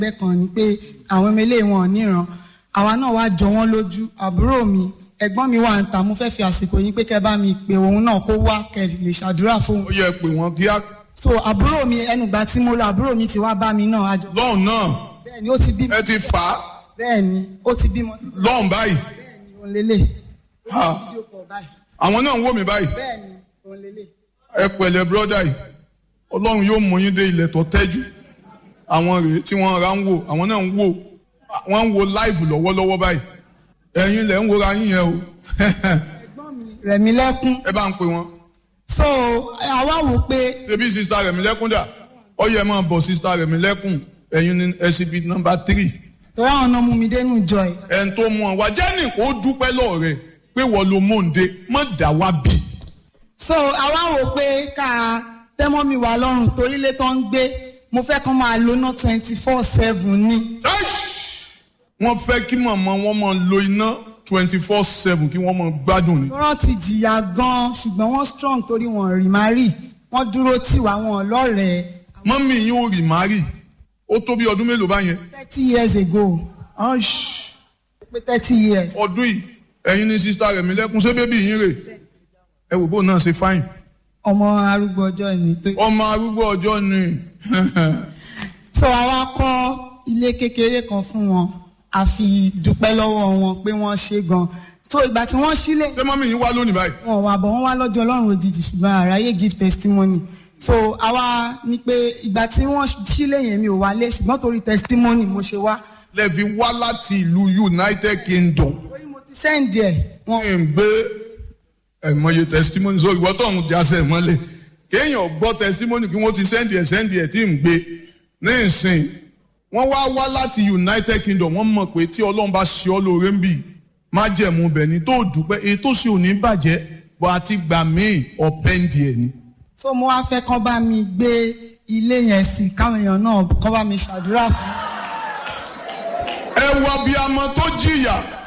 ẹgbẹ́ kan ni pé àwọn ọmọ ilé wọn ò níran àwa náà wá jọ wọ́n lójú àbúrò mi ẹ̀gbọ́n mi wà ń ta mo fẹ́ fi àsìkò yín pé kẹ́ bá mi pè òun náà kó wá kẹ́ lè ṣàdúrà fóun. ó yẹ pé wọ́n kíá so àbúrò mi ẹnùgbà tí mo lọ àbúrò mi ti wá bá mi náà àjọ. lọ́hùn náà bẹ́ẹ̀ni ó ti bímọ ẹ ti fà á bẹ́ẹ̀ni ó ti bímọ sí lọ́hùn báyìí bẹ́ẹ̀ni òun lélẹ̀ Ha. yóò pọ̀ báyìí àwọn náà ń wò mí báyìí bẹ́ẹ̀ni òun lélẹ̀. ẹ pẹ̀lẹ́ bírọ́dà yìí ọlọ́run yóò mú yín dé ilẹ̀ tó tẹ́jú àwọn rèé tí wọ́n ra ń wò àwọn náà ń wò wọ́n ń wo láìvù lọ́wọ́lọ́wọ́ báyìí ẹ̀yin lẹ̀ ń wora yín yẹn o ẹ̀gbọ́n mi rẹ̀mí lẹ́kún ẹ bá ń pè wọ́n so àwa wò pé ṣebí sista rẹ̀mí lẹ́kún dà ó yẹ máa bọ̀ sista rẹ̀mí lẹ́kún ẹ̀yin ní SCB nọmba tírì torí àwọn náà mú mi dénú jọ ẹ̀ ẹ̀ ń tó mú ọ wá jẹ́nì kó dúpẹ́ lọ́ọ̀ rẹ̀ pé wọ́n lo mòǹde mọ̀ dá wá bì so àwa wò pé ká tẹ́mọ́ mi wà lọ́rùn torí ilé tó ń gbé mo fẹ́ kán máa lo ná twenty four seven ni wọ́n fẹ́ kí màmá wọn máa lo iná twenty four seven kí wọ́n máa gbádùn ni. wọ́n ti jìyà gan-an ṣùgbọ́n wọ́n strong torí wọn rí má rí wọ́n dúró tì wá wọn lọ́rẹ̀ẹ́ mọ́mí yín ò rì márì ó tó bí ọdún mélòó báyẹn. thirty years ago pé thirty years ọdún yìí ẹ̀yin ní sista rẹ̀ mi lẹ́kún ṣé bébí yín rè ẹ wò bó náà ṣe fáìn. ọmọ arúgbó ọjọ́ mi tó. ọmọ arúgbó ọjọ́ ni so àwa kọ́ ilé kékeré kan fún wọn a fi dúpẹ́ lọ́wọ́ wọn pé wọ́n ṣe gan so ìgbà tí wọ́n sílé ṣé mọ́mí yín wá lónìí báyìí. wọn wà bọ̀ wọ́n wá lọ́jọ́ ọlọ́run òjijì ṣùgbọ́n àráyé give testimony so àwa ní pé ìgbà tí wọ́n sílé yẹn mi ò wálé ṣùgbọ́n torí testimony mo ṣe wá lẹ́ẹ̀fi wá láti ìlú United Kingdom. torí mo ti send ẹ̀ wọn wọ́n ń gbé ẹ̀mọye testimony sórí ìwọ́n tó ń jásẹ̀ mọ́lẹ̀ kéèyàn gbọ́ testimony kí wọ́n ti sẹ́ndì ẹ̀ sẹ́ndì ẹ̀ tí ń gbé ní ìsìn wọ́n wá wá láti United Kingdom wọ́n mọ̀ pé tí Ọlọ́run bá ṣe ọ́ lóore ń bì má jẹ̀mú bẹ̀ ni tó dúpẹ́ èyí tó sì ò ní bàjẹ́ bọ́ àti gbà míì ọ̀pẹ́ǹdì ẹ̀ ni. so mo wá fẹ́ kán bá mi gbé ilé yẹn sí káwọn èèyàn náà kán bá mi ṣàdúrà fún ẹ wọ bí amọ tó jìyà